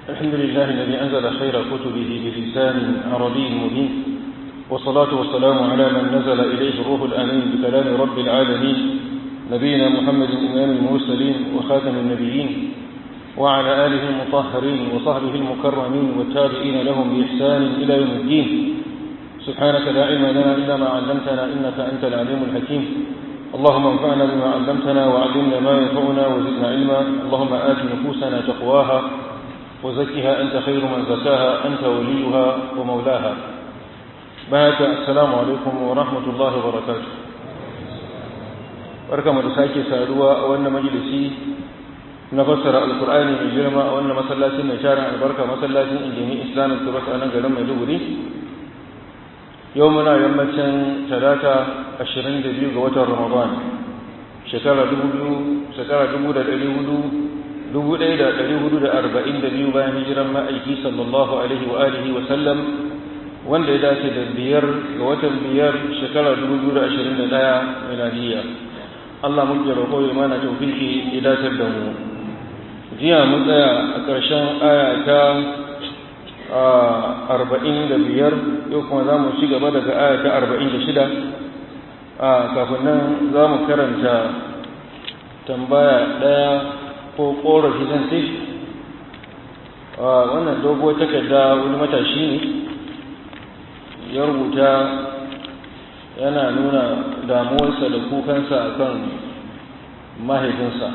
الحمد لله الذي أنزل خير كتبه بلسان عربي مبين والصلاة والسلام على من نزل إليه الروح الأمين بكلام رب العالمين نبينا محمد إمام المرسلين وخاتم النبيين وعلى آله المطهرين وصحبه المكرمين والتابعين لهم بإحسان إلى يوم الدين سبحانك لا علم لنا إلا ما علمتنا إنك أنت العليم الحكيم اللهم انفعنا بما علمتنا وعلمنا ما ينفعنا وزدنا علما اللهم آت نفوسنا تقواها وزكها أنت خير من زكاها أنت وليها ومولاها بارك السلام عليكم ورحمة الله وبركاته barkamu da sake saduwa a wannan majalisi na fassara alkur'ani mai girma a wannan masallacin mai tarin albarka masallacin injini islamic trust a nan garin maiduguri yau muna yammacin talata 22 ga watan ramadan shekara 2000 shekara 1442 bayan hijiran ma'aiki sallallahu alaihi wa alihi wa sallam wanda ya dace da biyar ga watan biyar shekara 2021 miladiyya Allah muke roƙo ya mana tawfiki ya dace da mu jiya mun tsaya a ƙarshen aya ta arba'in da biyar yau kuma za mu ci gaba daga aya ta arba'in da shida kafin nan za mu karanta tambaya ɗaya ko ƙorafi zan ce wannan dogo takarda wani matashi ne ya rubuta yana nuna damuwarsa da kukansa akan mahaifinsa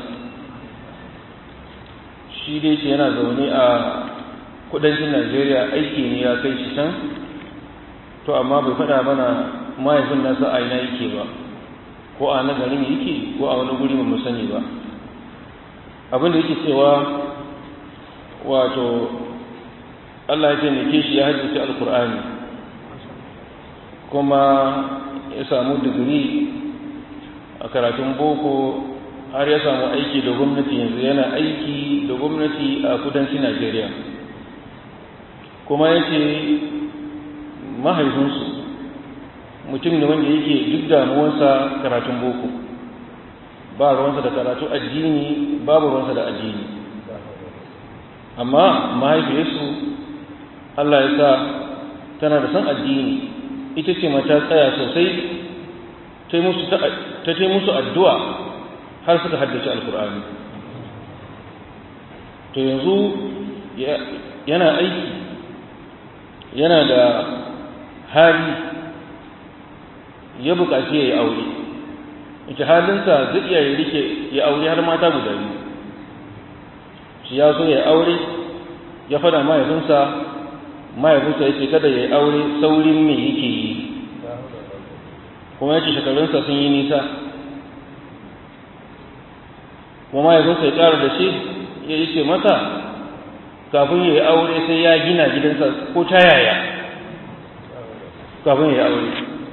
shi dai ce yana zaune a kudancin najeriya aiki ne ya kai shi can to amma bai faɗa mana mahaifin nasa a ina yake ba ko a na garin yake ko a wani guri ba sani ba abin da yake cewa wato allah ya taimake shi ya hajjace alkur'ani kuma ya samu digiri a karatun boko har ya samu aiki da gwamnati yanzu yana aiki da gwamnati a kudancin najeriya kuma ya ce mahaifinsu mutum ne wanda yake duk damuwarsa karatun boko ba ruwansa da karatu addini babu ruwansa da addini amma mahaifiyarsu Allah ya sa tana da son addini ita ce mata tsaya sosai ta ta musu addu'a har suka haddace alkur'ani to yanzu yana aiki yana da hali ya buƙaci ya yi aure ita halinsa zai iya ya rike ya aure har mata guda biyu shi ya so ya aure ya fada mahaifinsa mahaifinsa ya ce kada ya yi aure saurin me yake yi kuma ya ce shekarunsa sun yi nisa kuma mahaifinsa ya ƙara da shi ya yi ce masa kafin ya yi aure sai ya gina gidansa ko ta yaya kafin ya yi aure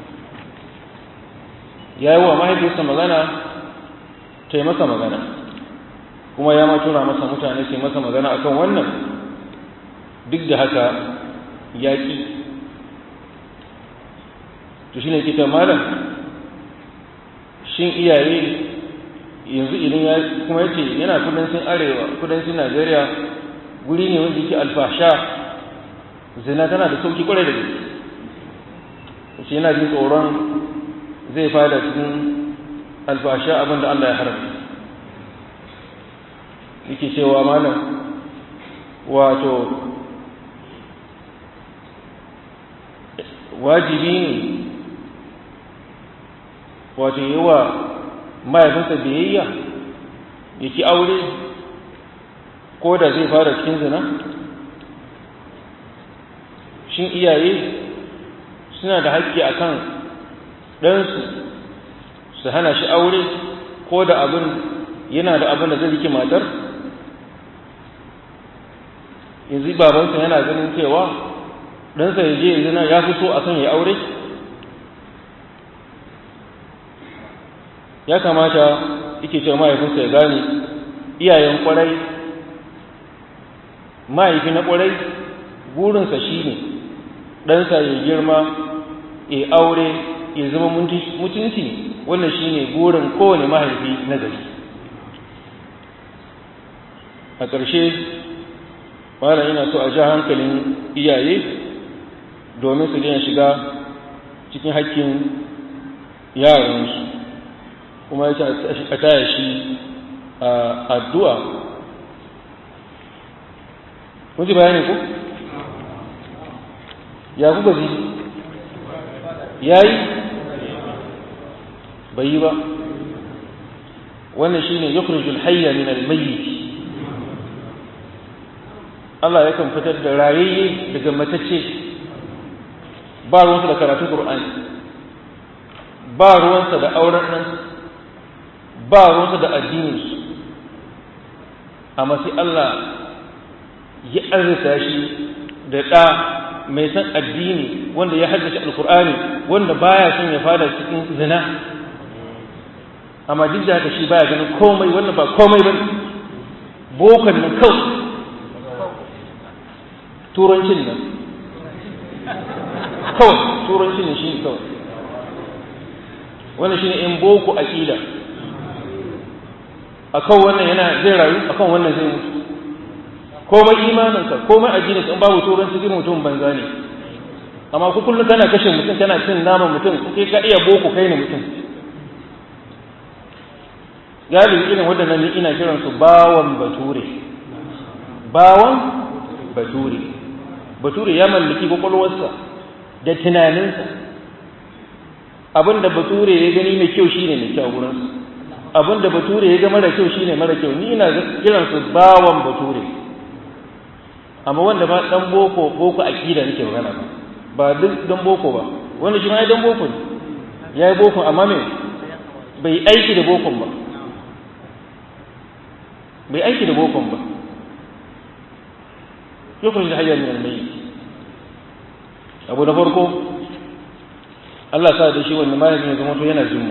ya yi wa mahaifinsa magana ta yi masa magana kuma ya ma tura masa mutane sai masa magana akan wannan duk da haka ya ƙi to shi ne kita malam shin iyaye yanzu idan ya kuma ya ce yana kudancin arewa kudancin najeriya guri ne wanda yake alfasha zina tana da sauki kwarai da gaske shi yana jin tsoron zai fada cikin alfasha abin da Allah ya haramta yake cewa malam wato wajibi ne wato yi wa mahaifinsa biyayya ya ki aure ko da zai fara cikin zina shin iyaye suna da haƙƙi a kan ɗansu su hana shi aure ko da abin yana da abin da zai rike matar yanzu babansa yana ganin cewa ɗansa ya je zina ya fi so a kan ya aure ya kamata yake cewa mahaifinsa ya gane iyayen kwarai mahaifi na kwarai burinsa shi ne ɗansa ya girma ya aure ya zama mutunci wannan shi ne burin kowane mahaifi na gari a ƙarshe malam ina so a ja hankalin iyaye domin su daina shiga cikin hakkin yaransu kuma ya a taya shi a addu'a kun ji bayanin ku? ya kuka ji ya yi bai yi ba wannan shi ne yukhrijul hayya min al-mayyit Allah yakan fitar da rayayye daga matacce ba ruwansa da karatun Qur'ani ba ruwansa da auren nan ba ruwansa da addininsu amma sai Allah ya arzita shi da ɗa mai san addini wanda ya haddace alkur'ani wanda baya son ya fada cikin zina amma duk da haka shi baya ganin komai wannan ba komai ba bokan nan kawai turancin nan kawai turancin ne shi kawai wannan shine in boko aqida akan wannan yana zai rayu akan wannan zai mutu komai imaninka komai addininka in babu turanci zai mutum banza ne amma ku kullum kana kashe mutum kana cin naman mutum kai ka iya boko kai ne mutum galibi irin waɗannan ni ina kiran su bawan bature bawan bature bature ya mallaki kwakwalwarsa da tunaninsa abinda bature ya gani mai kyau shine mai kyau gurinsa abinda bature ya ga mara kyau shine mara kyau ni ina kiran su bawan bature amma wanda ba dan boko boko akida nake magana ba ba duk dan boko ba wanda shi ma dan boko ne yayi boko amma me bai aiki da bokon ba bai aiki da bokon ba yukhrij hayya min al-mayyit abu na farko Allah sa da shi wannan malamin ya zama to yana jin mu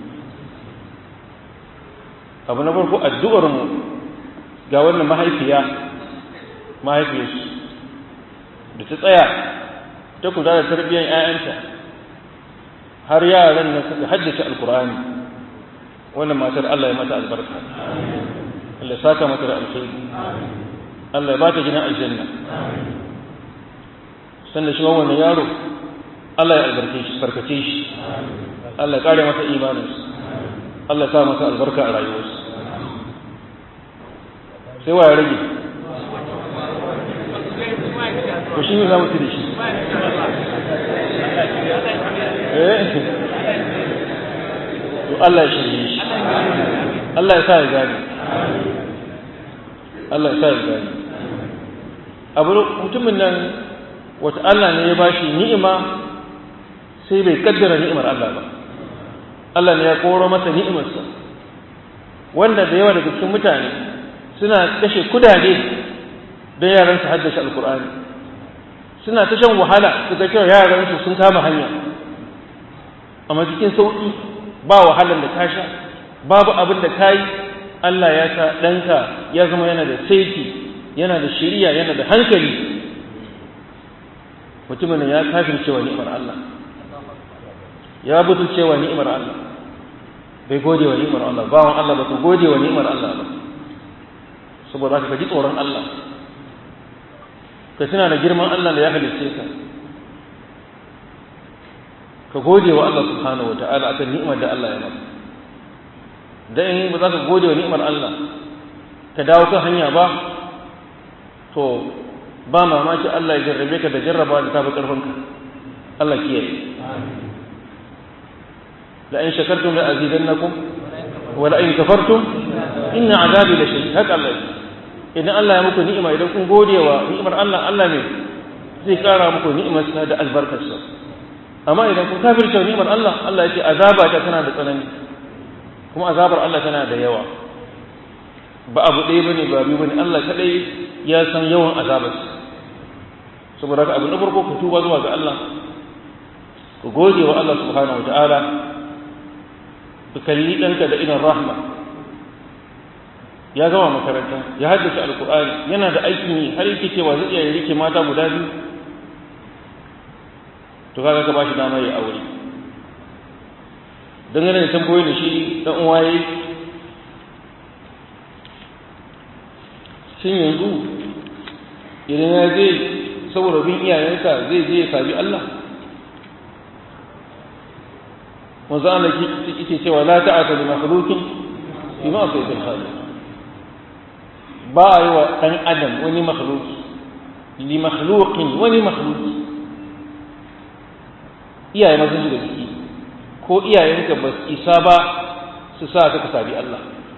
abu na farko addu'ar mu ga wannan mahaifiya mahaifiyarsu da ta tsaya ta kula da tarbiyyar 'ya'yanta har yaran nan suka haddace alkur'ani wannan matar Allah ya mata albarka Allah ya saka mata da alkhairi Allah ya ba ta gina aljanna sannan shi wannan yaro Allah ya albarke shi barkace shi Allah ya kare masa imaninsa Allah ya sa masa albarka a rayuwarsa sai wa ya rage to shi ne za mu ci da shi to Allah ya shirye shi Allah ya sa ya gani Allah ya sa ya gani abu mutumin nan wata Allah ne ya bashi ni'ima sai bai kaddara ni'imar Allah ba Allah ne ya koro masa ni'imarsa wanda da yawa daga cikin mutane suna kashe kudade don yaran su haddace alkur'ani suna ta shan wahala su ga cewa yaran su sun kama hanya amma cikin sauki ba wahalar da ka sha babu abin da ka yi Allah ya sa ɗanka ya zama yana da saiti yana da shiriya yana da hankali mutumin ya kafin cewa ni'imar Allah ya butul cewa ni'imar Allah bai gode wa ni'imar Allah bawan Allah ba ku gode wa ni'imar Allah ba saboda haka ka ji tsoron Allah ka tuna da girman Allah da ya halicce ka ka gode wa Allah subhanahu wa ta'ala akan ni'imar da Allah ya maka da in ba za ka gode wa ni'imar Allah ka dawo kan hanya ba to ba mamaki Allah ya jarrabe ka da jarraba da tafi karfinka Allah kiyaye la in shakartum la azidannakum wa la in kafartum inna azabi la shadid haka Allah idan Allah ya muku ni'ima idan kun gode wa ni'imar Allah Allah ne zai kara muku ni'imar sa da albarkarsa amma idan kun kafirce ni'imar Allah Allah ya ce azaba ta tana da tsanani kuma azabar Allah tana da yawa ba abu ɗaya bane ba biyu bane Allah kadai ya san yawan azabarsa saboda haka abu na farko ku tuba zuwa ga Allah ku gode wa Allah subhanahu wa ta'ala ku kalli ɗanka da idan rahma ya gama makaranta ya haddace alkur'ani yana da aikin yi har yake cewa zai iya rike mata guda biyu to kaga ka bashi dama ya aure dangane da tambayoyin da shi dan uwa yayi shin yanzu idan ya je saboda bin iyayensa zai je ya sabi Allah wanzu ana yake cewa la ta'ata li makhluqin fi ma fi khaliq ba yi wa dan adam wani makhluqi li makhluqin wani makhluqi iyaye ma sun shiga ciki ko iyayenka ba su isa ba su sa ka sabi Allah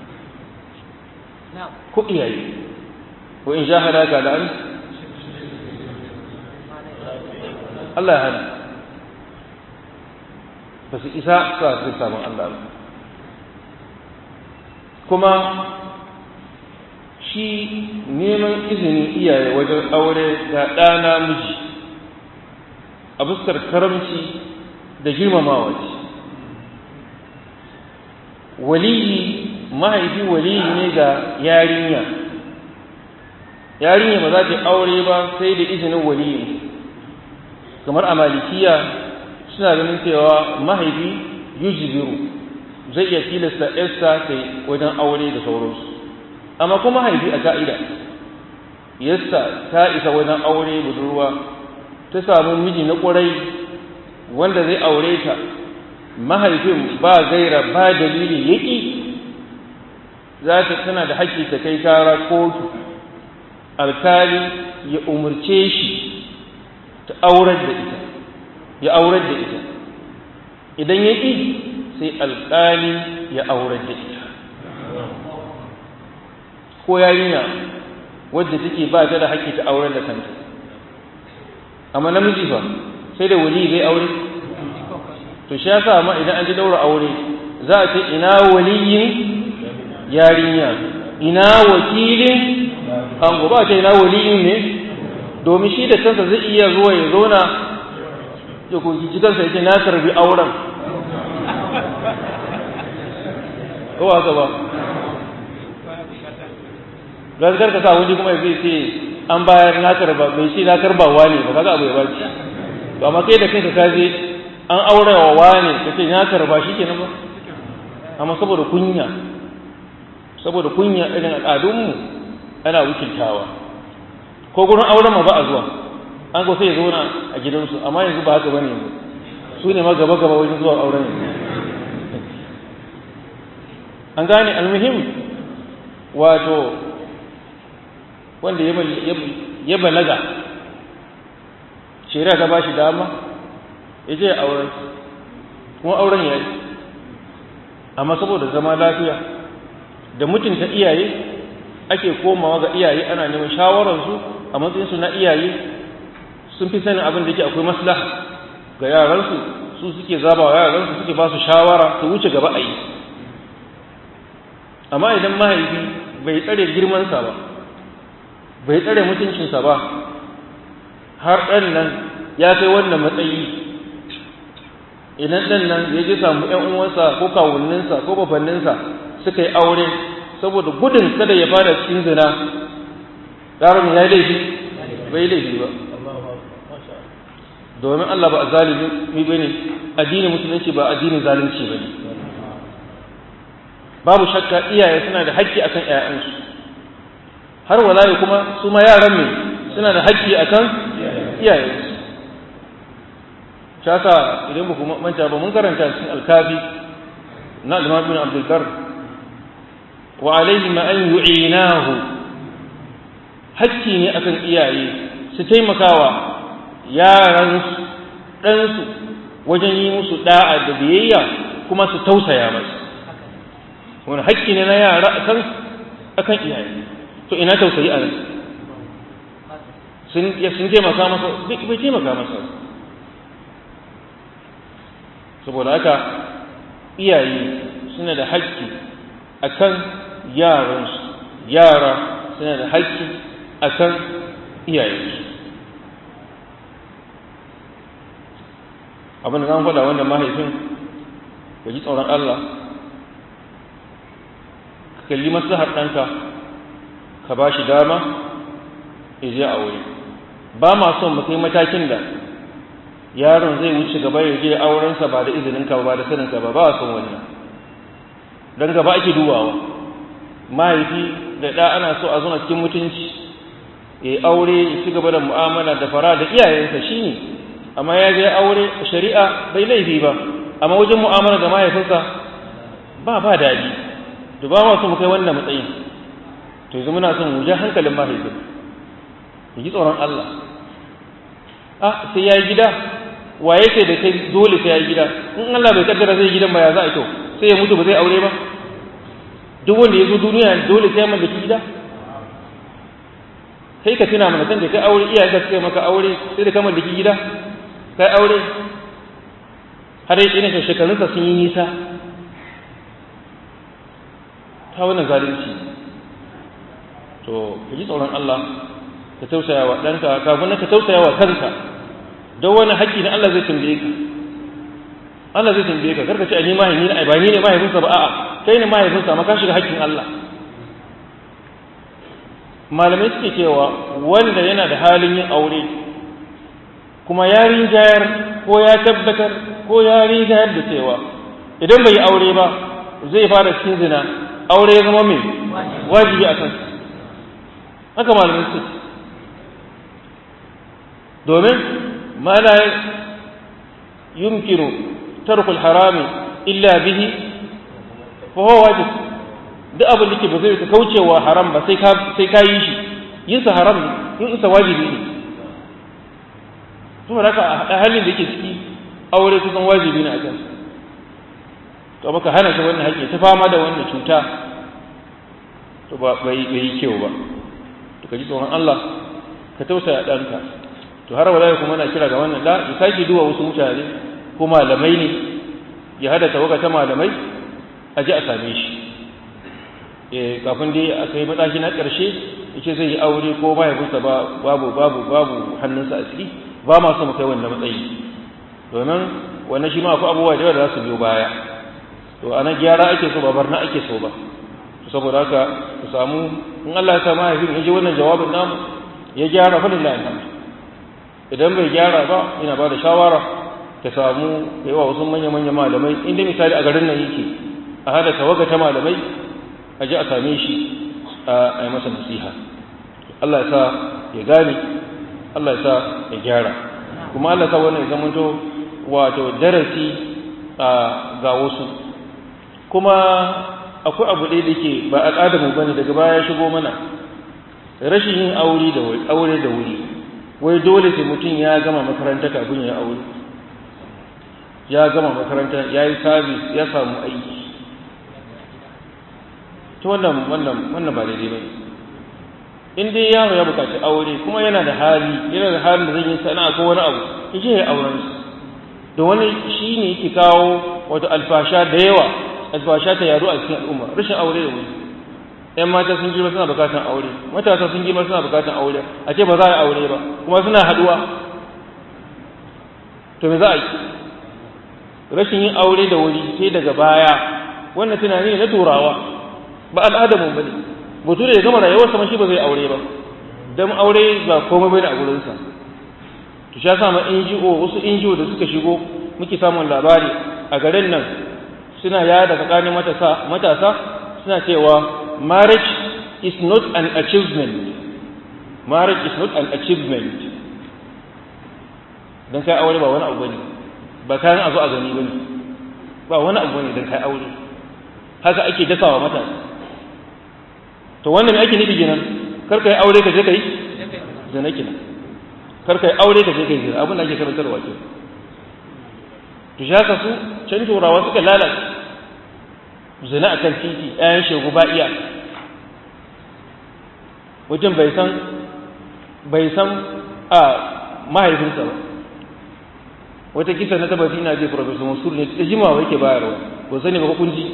ko iyaye wa in jahadaka da an Allah ya hana ba su isa sa su samun Allah ba kuma shi neman izinin iyaye wajen aure ga ɗana miji a fuskar karamci da girmamawa ce waliyi mahaifi waliyi ne ga yarinya yarinya ba za ta aure ba sai da izinin waliyi kamar a malikiya suna ganin cewa mahaifi yujibiru zai iya tilasta yarsa ta wajen aure da sauransu amma kuma mahaifi a ka'ida yarsa ta isa wajen aure budurwa ta samu miji na ƙwarai wanda zai aure ta mahaifin ba gaira ba dalili yaƙi za ta tana da haƙƙi ta kai kara kotu alkali ya umarce shi ta aurar da ita ya aurar da ita idan ya ƙi sai alkali ya aurar da ita ko yarinya wadda take ba ta da haƙƙi ta aurar da kanta amma namiji fa sai da wali zai aure to shi yasa ma idan an ji daura aure za a ce ina waliyin yarinya ina wakilin ango ba ce ina waliyin ne domin shi da kansa zai iya zuwa ya zauna ya koki kansa ya ce na karbi auren ko haka ba gaskar ka sa wani kuma zai ce an bayar na karba mai shi na karbawa ne ba kaga abu ya baci to amma kai da kanka ka je an aure wa wane ka ce na karba shi kenan ba amma saboda kunya saboda kunya irin al'adunmu ana wakiltawa ko gurin auren ma ba a zuwa an ko sai ya zauna a gidansu amma yanzu ba haka bane yanzu su ne ma gaba gaba wajen zuwa auren yanzu an gane almuhim wato wanda ya balaga shari'a ta ba shi dama ya je auren kuma auren ya yi amma saboda zama lafiya da mutunta iyaye ake komawa ga iyaye ana neman shawararsu a matsayinsu na iyaye sun fi sanin abin da yake akwai maslaha ga yaransu su suke zaba wa yaransu suke ba su shawara su wuce gaba a yi amma idan mahaifi bai tsare girmansa ba bai tsare mutuncinsa ba har ɗan nan ya kai wannan matsayi idan ɗan nan ya ji samu ‘yan uwansa ko kawuninsa ko babanninsa suka yi aure saboda gudun kada ya fada cikin zina ƙarar ya laifi bai laifi ba domin Allah ba a zalimi ba ne addinin musulunci ba addinin zalunci ba ne babu shakka iyaye suna da haƙƙi akan ‘ya'yansu har walayi kuma su ma yaran ne suna da haƙƙi akan iyayensu shaka idan ba kuma manta ba mun karanta cikin alkafi na al-Imam Ibn Abdul Barr wa alayhi ma an yu'inahu hakki ne akan iyaye su taimakawa yaran dan su wajen yi musu da'a da biyayya kuma su tausaya masu wani hakki ne na yara akan akan iyaye to ina tausayi a nan sun sun taimaka masa bai taimaka masa saboda haka iyaye suna da haƙƙi akan yaransu yara suna da haƙƙi akan iyayensu abin da zan faɗa wanda mahaifin ya ji tsoron Allah ka kalli maslahar ɗanka ka ba shi dama ya je a wuri ba ma son mu kai matakin da yaron zai wuce gaba ya je aurensa ba da izininka ba da saninka ba ba son wannan don gaba ake dubawa mahaifi da ɗa ana so a zuna cikin mutunci ya aure ya ci gaba da mu'amala da fara da iyayensa shine amma ya je aure shari'a bai laifi ba amma wajen mu'amala da mahaifinsa ba ba daɗi to ba ma so mu kai wannan matsayin to yanzu muna son mu ja hankalin mahaifin ya ji tsoron Allah a sai ya yi gida wa yake da kai dole sai ya yi gida in Allah bai kaddara zai gidan ba ya za a to sai ya mutu ba zai aure ba duk wanda ya zo duniya dole sai ya mallaki gida kai ka tuna mana san da kai aure iyaye ka suka maka aure sai da ka mallaki gida kai aure har yi ina shekarunsa sun yi nisa ta wannan zalunci to ka ji tsoron Allah ka tausaya wa ɗanka kafin ka tausaya wa kanka don wani haƙƙi na Allah zai tambaye ka Allah zai tambaye ka karka ce a ni mahaifi ne ba ni ne mahaifinsa ba a'a kai ne mahaifinsa amma ka shiga haƙƙin Allah malamai suke cewa wanda yana da halin yin aure kuma ya rinjayar ko ya tabbatar ko ya rinjayar da cewa idan bai yi aure ba zai fara cikin zina aure ya zama mai wajibi a kansa haka malamai suke domin ma la yumkinu tarkul harami illa bihi fa huwa wajib duk abin da ke ba zai ka kaucewa haram ba sai ka sai ka yi shi yin sa haram ne yin sa wajibi ne saboda haka a halin da yake ciki aure kusan wajibi ne a kan to baka hana shi wannan haƙƙi ta fama da wannan cuta to ba bai yi kyau ba to ka ji tsoron Allah ka tausaya ɗanka to har wala kuma na kira ga wannan da ya sake duwa wasu mutane ko malamai ne ya hada tawaga ta malamai a ji a same shi kafin dai aka yi mataki na ƙarshe yace zai yi aure ko mahaifinsa babu babu babu hannunsa a ciki ba ma so mu kai wannan matsayi domin wannan shi ma akwai abubuwa da yawa da za su biyo baya to ana gyara ake so ba barna ake so ba saboda haka ku samu in Allah ya sa mahaifin ya ji wannan jawabin namu ya gyara fa lillahi alhamd idan bai gyara ba ina ba da shawara ka samu yawa wasu manya-manya malamai inda misali a garin nan yake a hada tawaga ta malamai a ji a same shi a yi masa nasiha Allah ya sa ya gane Allah ya sa ya gyara kuma Allah ya sa wannan ya zamanto wato darasi ga wasu kuma akwai abu ɗaya da ke ba al'adamu bane daga baya shigo mana rashin yin aure da wuri aure da wuri wai dole sai mutum ya gama makaranta kafin ya aure ya gama makaranta ya yi sabis ya samu aiki ta wannan wannan wannan ba daidai ba in dai yaro ya bukaci aure kuma yana da hali yana da halin da zai yi sana'a ko wani abu ya je ya auren su da wani shi ne yake kawo wato alfasha da yawa alfasha ta yaro a cikin al'umma rashin aure da wuri ‘yan mata sun girma suna bukatan aure matasa sun girma suna bukatan aure a ce ba za a yi aure ba kuma suna haduwa to me za a yi rashin yin aure da wuri sai daga baya wannan tunani ne na turawa ba al'adamun ba ne mutum da ya gama rayuwar sama shi ba zai aure ba don aure ba komai bai da a gurinsa to sha sama NGO wasu NGO da suka shigo muke samun labari a garin nan suna yada tsakanin matasa matasa suna cewa marriage is not an achievement marriage is not an achievement don kai aure ba wani abu bane ba kayan a zo a gani bane ba wani abu bane don kai aure haka ake dasawa matasa to wannan ake nufi kenan kar kai aure ka je kai zina kenan kar kai aure ka je kai zina abin da ake karantarwa ke to shi haka su can turawa suka lalace zina a kan titi ɗayan shegu ba iya mutum bai san bai san a mahaifinsa ba wata kisa na tabbati ina je professor mansur ne da jimawa yake bayarwa ko sani ba hukunci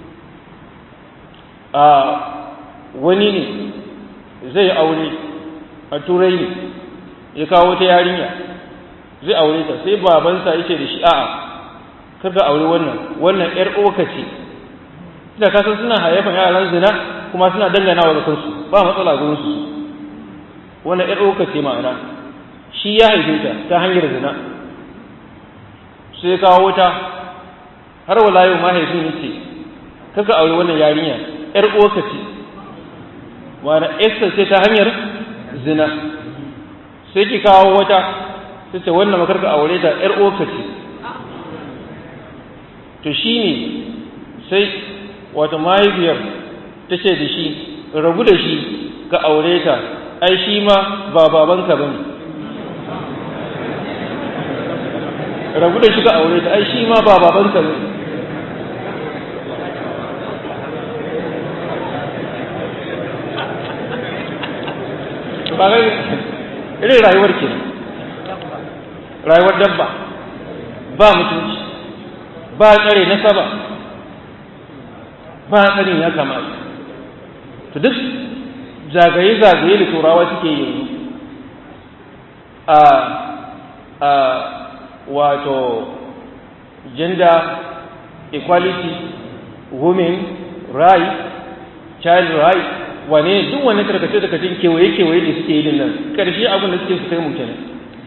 a wani ne zai aure a turai ne ya kawo ta yarinya zai aure ta sai babansa yake da shi a'a kar ka aure wannan wannan yar oka ce da kasan suna haifan yaran zina kuma suna dangana wa kansu ba matsala gurin su wannan yar oka ce ma'ana shi ya haife ta ta hanyar zina sai kawo ta har wala yau mahaifin yace kaka aure wannan yarinya yar oka ce ma'ana esta ce ta hanyar zina sai ki kawo wata sai ce wannan makarka aure ta ‘yar oka ce to shi ne sai wata mahaifiyar ta ce da shi rabu da shi ka aure ta ai shi ma ba babanka ba ne rabu da shi ka aure ta ai shi ma ba babanka ba ne ba ga irin rayuwar ke rayuwar dabba ba mutunci ba tsare na saba ba tsarin ya kamata to duk zagaye-zagaye da turawa suke yanzu a a wato gender equality women right child right wane duk wani karkace da kacin kewaye-kewaye da suke yi nan ƙarshe abin da suke su kai mu kenan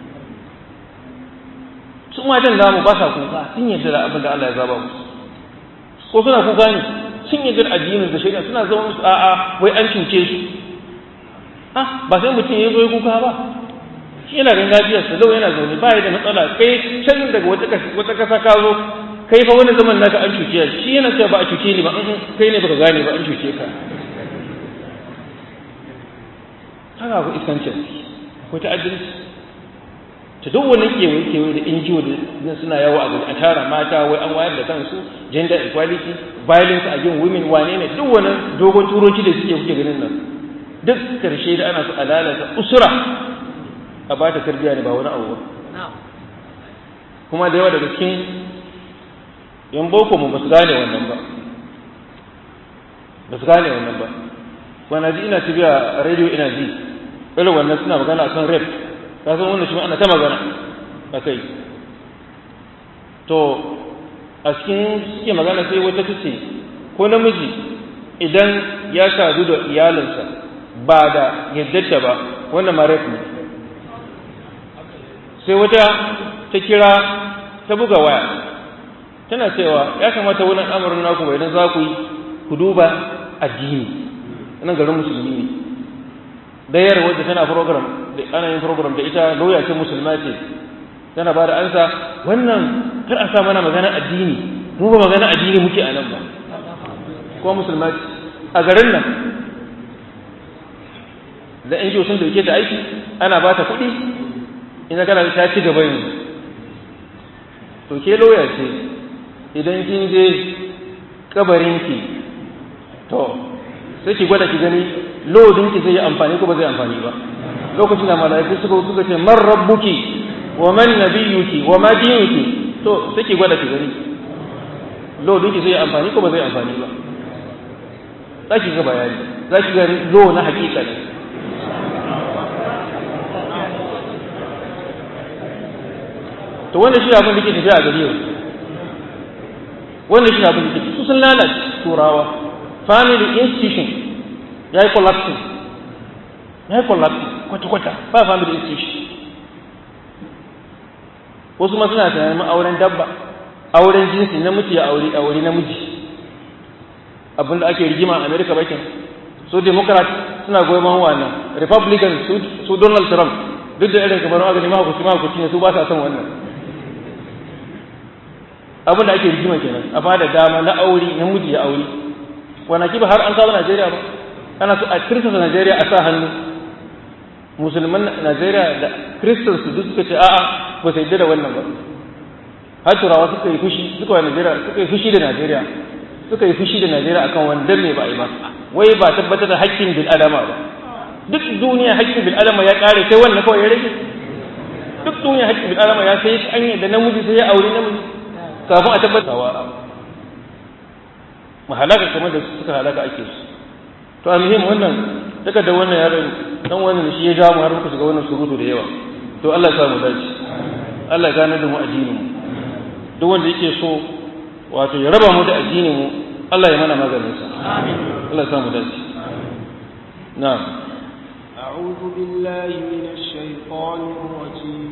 su matan namu ba sa kuka sun yadda da abin da Allah ya zaba musu ko suna kuka ne sun yadda da addinin da shari'a suna zama musu a'a wai an cuce su ah ba sai mutum ya zo ya kuka ba shi yana ganin lafiyar sa lau yana zaune ba ya da matsala kai can daga wata kasa ka zo kai fa wani zaman naka an cuce shi yana cewa ba a cuce ni ba kai ne baka gane ba an cuce ka haka ku iskancin akwai ta'addanci ta duk wani kewaye kewaye da injiyo da suna yawo a gari a tara mata wai an wayar da kansu gender equality violence against women wane ne duk wani dogon turoci da suke kuke ganin nan duk karshe da ana su alalata usura a ba ta tarbiyya ne ba wani abu ba kuma da yawa daga cikin yan boko mu ba su gane wannan ba ba su gane wannan ba kwana ji ina tafiya a rediyo ina ji irin wannan suna magana akan rap ka san wannan shi ana ta magana a kai to a cikin suke magana sai wata ta ce ko namiji idan ya sadu da iyalinsa ba da yaddarta ba wannan ma rap ne sai wata ta kira ta buga waya tana cewa ya kamata wani al'amarin naku bai idan za ku yi ku duba addini nan garin musulmi ne dayar wadda tana program da ana yin program da ita lauya ce musulma ce tana ba da ansa wannan kar a sa mana magana addini mu ba magana addini muke a nan ba ko musulma ce a garin nan da yan sun dauke ta aiki ana ba ta kuɗi ina kana ta ci gaba yanzu to ke lauya ce idan kin je kabarinki to sai ki gwada ki gani lodin ki zai yi amfani ko ba zai amfani ba lokacin da malaiku suka suka ce man rabbuki wa man nabiyuki wa ma dinuki to sai ki gwada ki gani lodin ki zai yi amfani ko ba zai amfani ba za ki ga bayani za ki gani lo na hakika ne to wannan shi abin da ke tafiya a gari yau wannan shi abin da ke su sun lalace turawa family institution ya yi collapsing ya yi collapsing kwata-kwata ba family institution wasu ma suna tunanin auren dabba auren jinsi namiji ya aure aure namiji abinda ake rigima a america bakin su democrat suna goyon wannan republican su donald trump duk da irin kamar magani mahakuci mahakuci ne su ba sa son wannan abinda ake rigima kenan a ba da dama na aure namiji ya aure kwanaki ba har an kawo Najeriya ba ana so a kirista Najeriya a sa hannu musulman Najeriya da kristan su duk suka ce a'a ba su yadda da wannan ba har turawa suka yi fushi suka yi Najeriya suka yi fushi da Najeriya suka yi fushi da Najeriya akan wanda me ba yi ba wai ba tabbatar da haƙƙin bil adama ba duk duniya haƙƙin bil adama ya ƙare sai wannan kawai ya rage duk duniya haƙƙin bil adama ya sai an yi da namiji sai ya aure namiji kafin a tabbatar wa mu halaka kamar da suka halaka ake su to a muhim wannan daga da wannan yaron dan wannan shi ya ja mu har muka shiga wannan surutu da yawa to Allah ya sa mu dace Allah ya gane da mu addinin mu duk wanda yake so wato ya raba mu da addinin mu Allah ya mana maganin sa amin Allah ya sa mu dace na'am أعوذ بالله من الشيطان الرجيم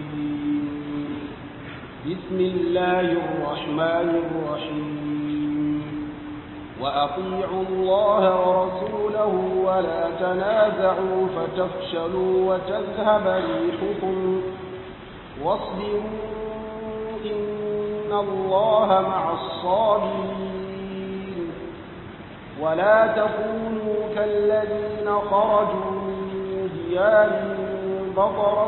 بسم الله الرحمن الرحيم وأطيعوا الله ورسوله ولا تنازعوا فتفشلوا وتذهب ريحكم واصبروا إن الله مع الصابرين ولا تكونوا كالذين خرجوا من ديارهم بطرا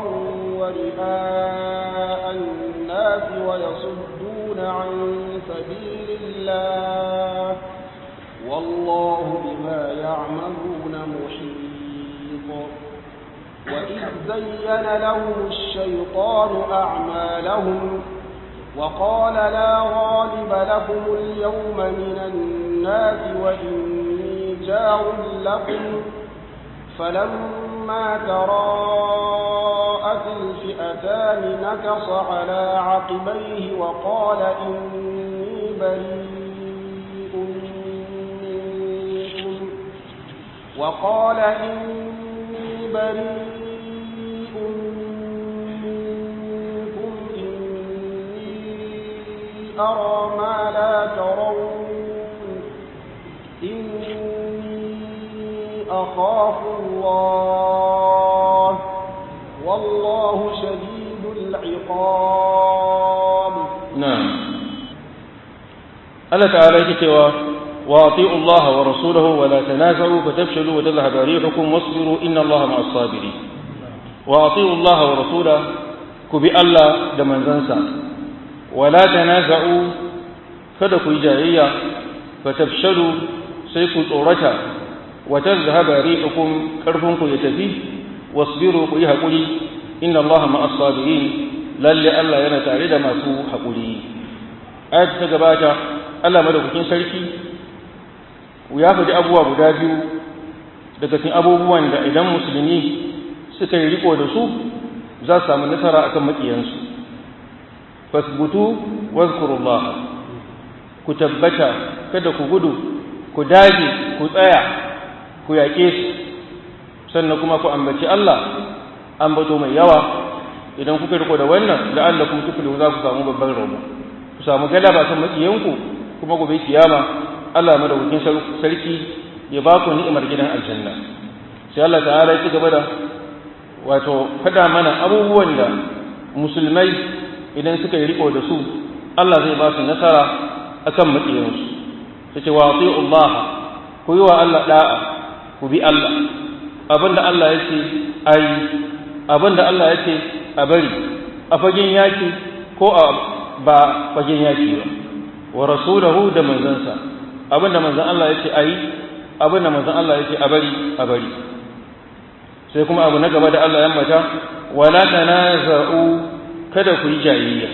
ورئاء الناس ويصدون عن سبيل الله والله بما يعملون محيط وإذ زين لهم الشيطان أعمالهم وقال لا غالب لكم اليوم من الناس وإني جار لكم فلما تراءت الفئتان نكص على عقبيه وقال إني بريء منكم وقال إني بريء منكم إني أرى ما لا ترون إني أخاف الله والله شديد العقاب نعم الله تعالى يكتوى واطيعوا الله ورسوله ولا تنازعوا فتفشلوا وتذهب ريحكم واصبروا إن الله مع الصابرين واطيعوا الله ورسوله كبي الله دمن زنسا ولا تنازعوا kada ku yi jayayya fa tafshalu sai ku tsorata wa tazhaba rihukum karfinku ya tafi wasbiru ku yi hakuri inna Allah ma'as sabirin lalle Allah yana tare da masu hakuri ayat ta gabata Allah madaukakin sarki ya faɗi abubuwa guda biyu daga cikin abubuwan da idan musulmi suka yi riko da su za su samu nasara akan makiyansu fasbutu wazkurullah ku tabbata kada ku gudu ku dage ku tsaya ku yaƙe su sannan kuma ku ambaci Allah ambato mai yawa idan kuka riko da wannan da Allah kuma tuflihu za ku samu babban rabo ku samu galaba kan makiyanku kuma gobe kiyama Allah madaukakin sarki ya ba ku ni'imar gidan aljanna sai Allah ta'ala ya ci gaba da wato fada mana abubuwan da musulmai idan suka yi riko da su Allah zai ba su nasara akan maƙiyansu ta ce wa Allah ku yi wa Allah da'a ku bi Allah abinda Allah ya ce a yi abinda Allah ya ce a bari a fagen yaki ko a ba fagen yaki ba wa rasulahu da manzansa abinda manzan Allah ya ce a yi abinda manzan Allah ya ce a bari a bari sai kuma abu na gaba da Allah ya mata wala tanaza'u kada ku yi jayayya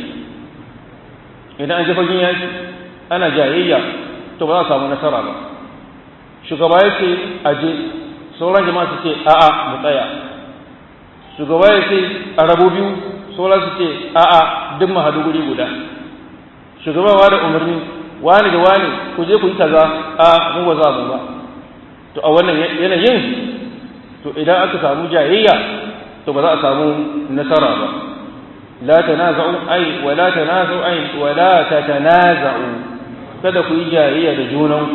idan an ji fagen yaki ana jayayya to ba za a samu nasara ba shugaba ya ce aje sauran jama'a su ce a'a mu tsaya shugaba ya ce a rabu biyu sauran su ce a'a duk mu haɗu guri guda shugaba wa da umarni wani da wani ku je ku yi kaza a mu ba za mu ba to a wannan yanayin to idan aka samu jayayya to ba za a samu nasara ba la tanaza'u ay wa la tanaza'u ay wa la tatanaza'u kada ku yi jayayya da junanku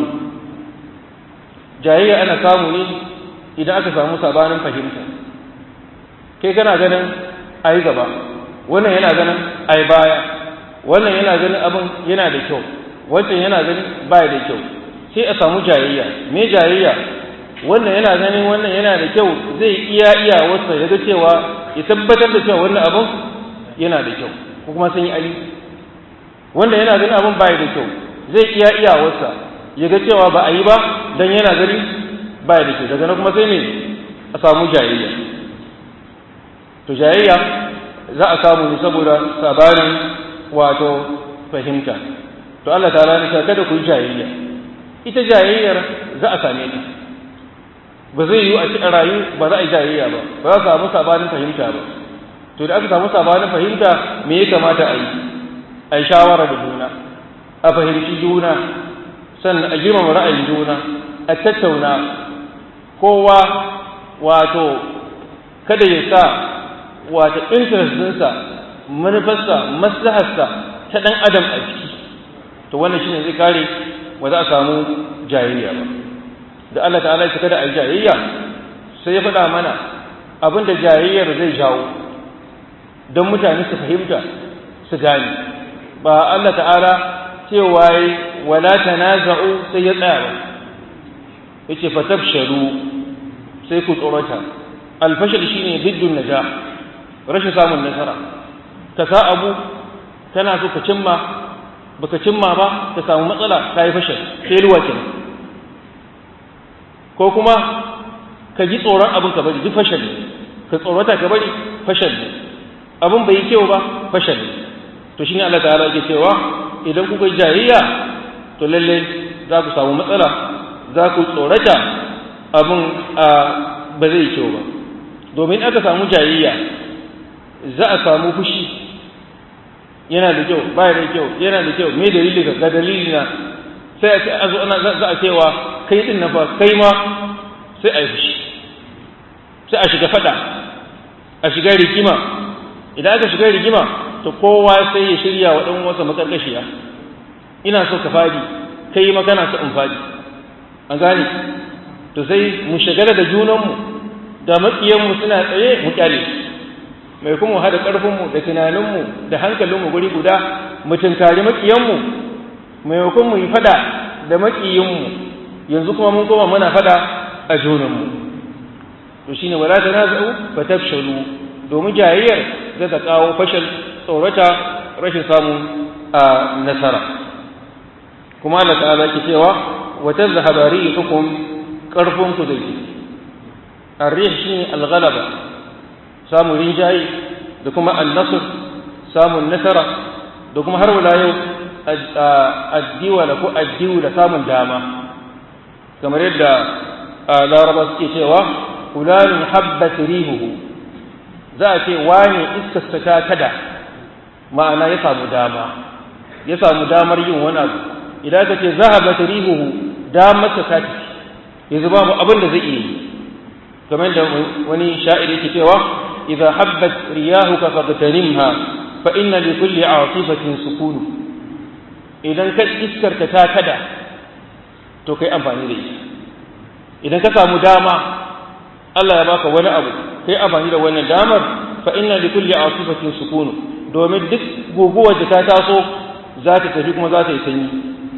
jayayya ana samu ne idan aka samu sabanin fahimta kai kana ganin ai gaba wannan yana ganin ai baya wannan yana ganin abin yana da kyau wancan yana ganin baya da kyau sai a samu jayayya me jayayya wannan yana ganin wannan yana da kyau zai iya iya wasa ya ga cewa ya tabbatar da cewa wannan abin yana da kyau ko kuma sun yi ali wanda yana ganin abin baya da kyau zai iya iya wasa ya ga cewa ba a yi ba dan yana gani baya da kyau daga nan kuma sai ne a samu jayayya to jayayya za a samu ne saboda sabanin wato fahimta to Allah ta rani kada ku yi jayayya ita jayayyar za a same ta ba zai yi a cikin rayu ba za a yi jayayya ba ba za a samu sabanin fahimta ba to da aka samu sabanin fahimta me ya kamata a yi a yi shawara da juna a fahimci juna sannan a girmama ra'ayin juna a tattauna kowa wato kada ya sa wato interest ɗinsa manufarsa maslaharsa ta ɗan adam a ciki to wannan shine zai kare ba za a samu jayayya ba da Allah ta'ala ya kada a yi jayayya sai ya faɗa mana abin da jayayyar zai jawo don mutane su fahimta su gane ba Allah ta'ala cewa yi wala tanaza'u sai ya tsaya ba yace fatafshalu sai ku tsorata alfashal shine biddun najah rashin samun nasara ka sa abu kana so ka cimma baka cimma ba ka samu matsala ka yi fashal sai ruwa kenan ko kuma ka ji tsoron abin ka bari duk fashal ne ka tsorata ka bari fashal ne abin bai yi kyau ba fashal ne to shine Allah ta'ala yake cewa idan kuka yi jayayya to lalle za ku samu matsala za ku tsorata abin ba zai yi kyau ba domin aka samu jayayya za a samu fushi yana da kyau baya da kyau yana da kyau me dalili ka ga dalili na sai a zo ana za a cewa kai din na fa kai ma sai a yi fushi sai a shiga fada a shiga rigima idan aka shiga rigima to kowa sai ya shirya wa dan wasa makarkashiya ina so ka fadi kai ma kana so in fadi an gane to sai mu shagala da junanmu da makiyanmu suna tsaye mu kyale mai kuma hada ƙarfinmu da tunaninmu da hankalinmu guri guda mu tunkari makiyanmu maimakon mu yi fada da makiyinmu yanzu kuma mun koma muna fada a junanmu to shine wala tanaza'u fatafshalu domin jayayyar zai ta kawo fashal tsorata rashin samun a nasara kuma Allah ta'ala ke cewa wa tazhaba rihukum karfinku da ke arrih shine al-ghalaba samun rinjaye da kuma an-nasr samun nasara da kuma har wala yau addiwala ko addiwla samun dama kamar yadda laraba suke cewa fulanun habbat rihuhu za a ce wane iskarsa ta kada ma'ana ya samu dama ya samu damar yin wani abu idan ka ce zahabat rihuhu damar ta tafi yanzu babu abin da zai iya yi kamar da wani sha'ir yake cewa idza habbat riyahuka faqtarimha fa inna li kulli atifatin sukunu idan ka iskarka ta kada to kai amfani da ita idan ka samu dama Allah ya baka wani abu kai amfani da wannan damar fa inna li kulli asifatin sukunu domin duk guguwar da ta taso za ta tafi kuma za ta yi sanyi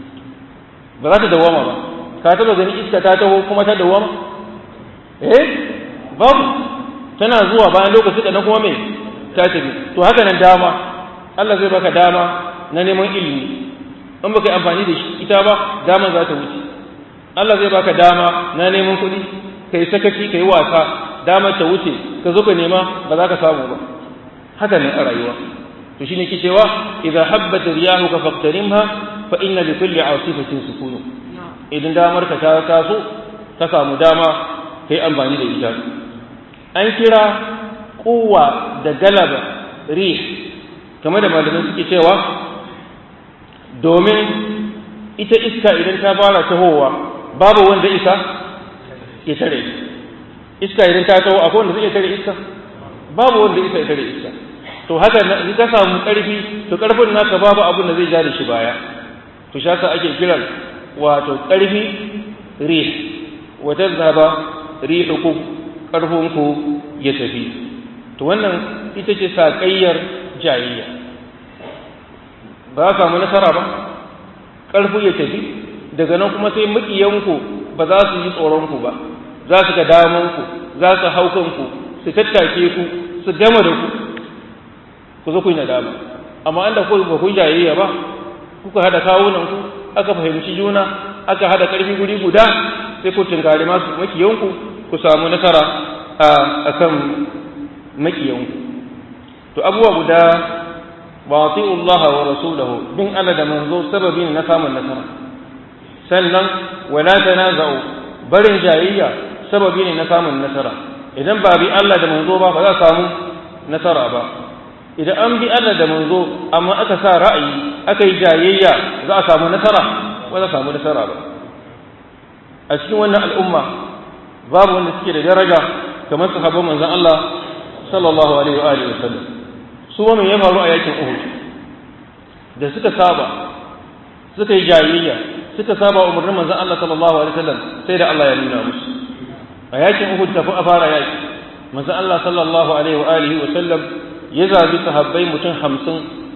ba za ta dawama ba ka taba gani iska ta taho kuma ta dawama eh babu tana zuwa bayan lokaci da na kuma me ta tafi to haka nan dama Allah zai baka dama na neman ilimi in baka yi amfani da shi ita ba dama za ta wuce Allah zai baka dama na neman kuɗi kai sakaci kai wasa damar ta wuce ka zo ka nema ba za ka samu ba haka ne a rayuwa to shine ke cewa idza habbat riyahuka faqtarimha fa inna li kulli asifatin sukunu idan damar ka ta taso ka samu dama kai amfani da ita an kira kuwa da galaba rih kamar da malamai suke cewa domin ita iska idan ta fara tahowa babu wanda isa ya tare iska idan ta taho akwai wanda zai iya tare iska babu wanda isa ya tare iska to haka in ka samu karfi to karfin naka babu abin da zai ja da shi baya to shaka ake kiran wato karfi rih wa tazhaba rihukum karfinku ya tafi to wannan ita ce saƙayyar jayayya ba ka samu nasara ba ƙarfi ya tafi daga nan kuma sai maƙiyanku ba za su yi tsoronku ba za su ga damanku za su hau kanku su tattake ku su gama da ku ku zo ku yi nadama amma an da ku ba ku yi jayayya ba kuka hada kawunanku aka fahimci juna aka hada ƙarfi guri guda sai ku tunkari masu maƙiyanku ku samu nasara a kan maƙiyanku to abubuwa guda ba Allah wa rasulahu bin Allah da manzo sababi ne na samun nasara sannan wala tanaza'u barin jayayya sababi ne na samun nasara idan ba bi Allah da manzo ba ba za a samu nasara ba idan an bi Allah da manzo amma aka sa ra'ayi aka yi jayayya za a samu nasara ba za a samu nasara ba a cikin wannan al'umma babu wanda suke da daraja kamar sahabban manzon Allah sallallahu alaihi wa alihi wasallam su wa ya faru a yakin Uhud da suka saba suka yi jayayya suka saba umarnin manzon Allah sallallahu alaihi wasallam sai da Allah ya nuna musu a yakin Uhud kafin a fara yaki manzon Allah sallallahu alaihi wa alihi wa sallam ya zabi sahabbai mutum hamsin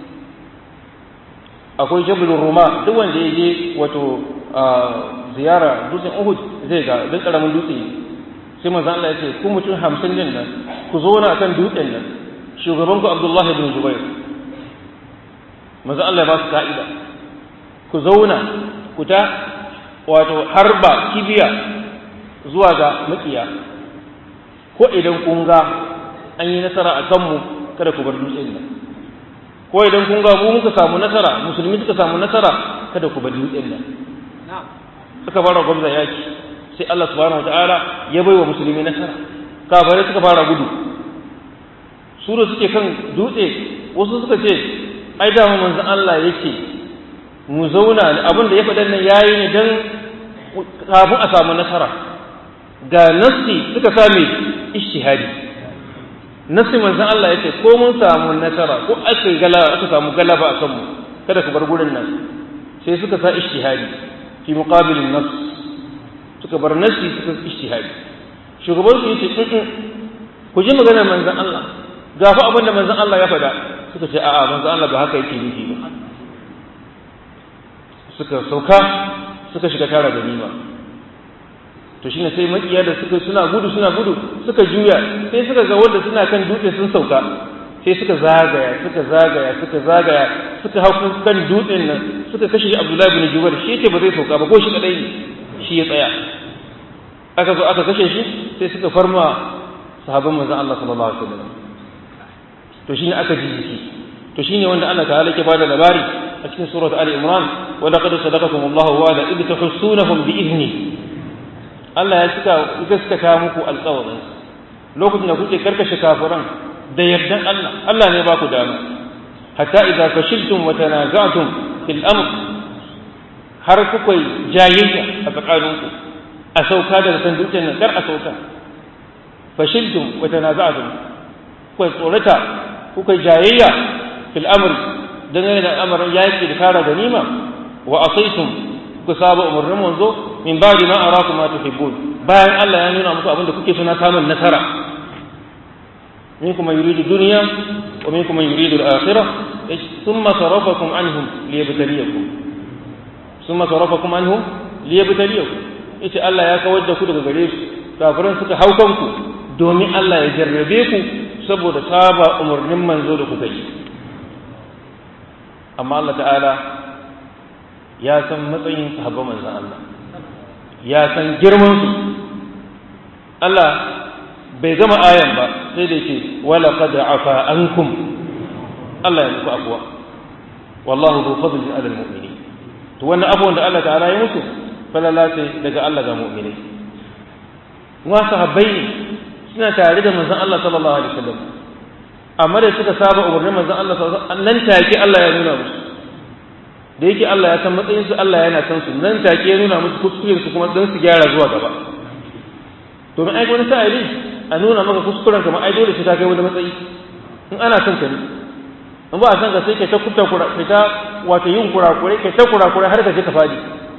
akwai jabalin ruma duk wanda ya je wato ziyara dutsen uhud zai ga duk karamin dutse sai manzo Allah ya ce ku mutum hamsin din nan ku zo na kan dutsen nan shugaban ku Abdullahi ibn Zubair manzo Allah ya ba su ka'ida ku zauna ku ta wato harba kibiya zuwa ga makiya ko idan kun ga an yi nasara a kanmu kada ku bar dutsen nan ko idan kun ga mu muka samu nasara musulmi suka samu nasara kada ku bar dutsen nan suka fara gwamza yaki sai Allah subhanahu wataala ya bai wa musulmi nasara kafare suka fara gudu su da suke kan dutse wasu suka ce ai da mu manzon Allah yake mu zauna abin da ya faɗa nan yayi ne dan kafin a samu nasara ga nassi suka same ishtihadi nassi manzon Allah yace ko mun samu nasara ko aka galaba aka samu galaba a kanmu kada ku bar gurin nan sai suka sa ishtihadi fi muqabilin nass suka bar nassi suka ishtihadi shugaban su yace in ku ji maganar manzon Allah ga fa abin da manzon Allah ya faɗa suka ce a'a manzon Allah ba haka yake nufi ba suka sauka suka shiga tara ganima to shine sai makiya da suka suna gudu suna gudu suka juya sai suka ga wanda suna kan dutse sun sauka sai suka zagaya suka zagaya suka zagaya suka hau kan dutsen nan suka kashe Abdullahi bin Jubair shi yake ba zai sauka ba ko shi kadai ne shi ya tsaya aka zo aka kashe shi sai suka farma sahabban manzon Allah sallallahu alaihi wasallam to shine aka ji shi to shine wanda Allah ta'ala ke bada labari a cikin surat Ali Imran wa laqad sadaqakum Allahu wa'ada id tahussunahum bi idni Allah ya cika gaskata muku alƙawarin lokacin da kuke karkashe kafiran da yardan Allah Allah ne ba ku dama hatta idza fashiltum wa tanaza'tum fil amr har kuka jayayya a tsakaninku a sauka daga kan dutsen nan kar a sauka fashiltum wa tanaza'tum kuka tsorata kuka jayayya fil amr dangane da al'amarin yaki da kara ganima wa asaitum kuka saba umarnin manzo min ba'di ma arakum ma tuhibbun bayan Allah ya nuna muku abin da kuke suna samun nasara minkum man yuridu dunya wa minkum man yuridu al-akhirah thumma sarafakum anhum liyabtaliyakum thumma sarafakum anhum liyabtaliyakum yace Allah ya kawar da ku daga gare su kafiran suka hau kanku domin Allah ya jarrabe ku saboda saba umarnin manzo da kuka yi amma Allah ta'ala ya san matsayin sahabban manzon Allah ya san girman su Allah bai gama ayan ba sai da yake wala qad afa ankum Allah ya muku afwa wallahu dhu fadlin ala almu'minin to wannan afwan da Allah ta'ala ya musu falala ce daga Allah ga mu'minai wa sahabbai ne suna tare da manzon Allah sallallahu alaihi wasallam amma da suka saba umarnin manzon Allah sallallahu alaihi wasallam nan take Allah ya nuna musu da yake Allah ya san matsayin su Allah yana san su nan take ya nuna musu kuskuren su kuma don su gyara zuwa gaba domin ai wani sa'ili a nuna maka kuskuren kamar ai dole sai ta kai wani matsayi in ana son ka ne in ba a san ka sai ka ta kubta kura ka ta wato yin kurakurai ka ta kurakurai har ka je ka fadi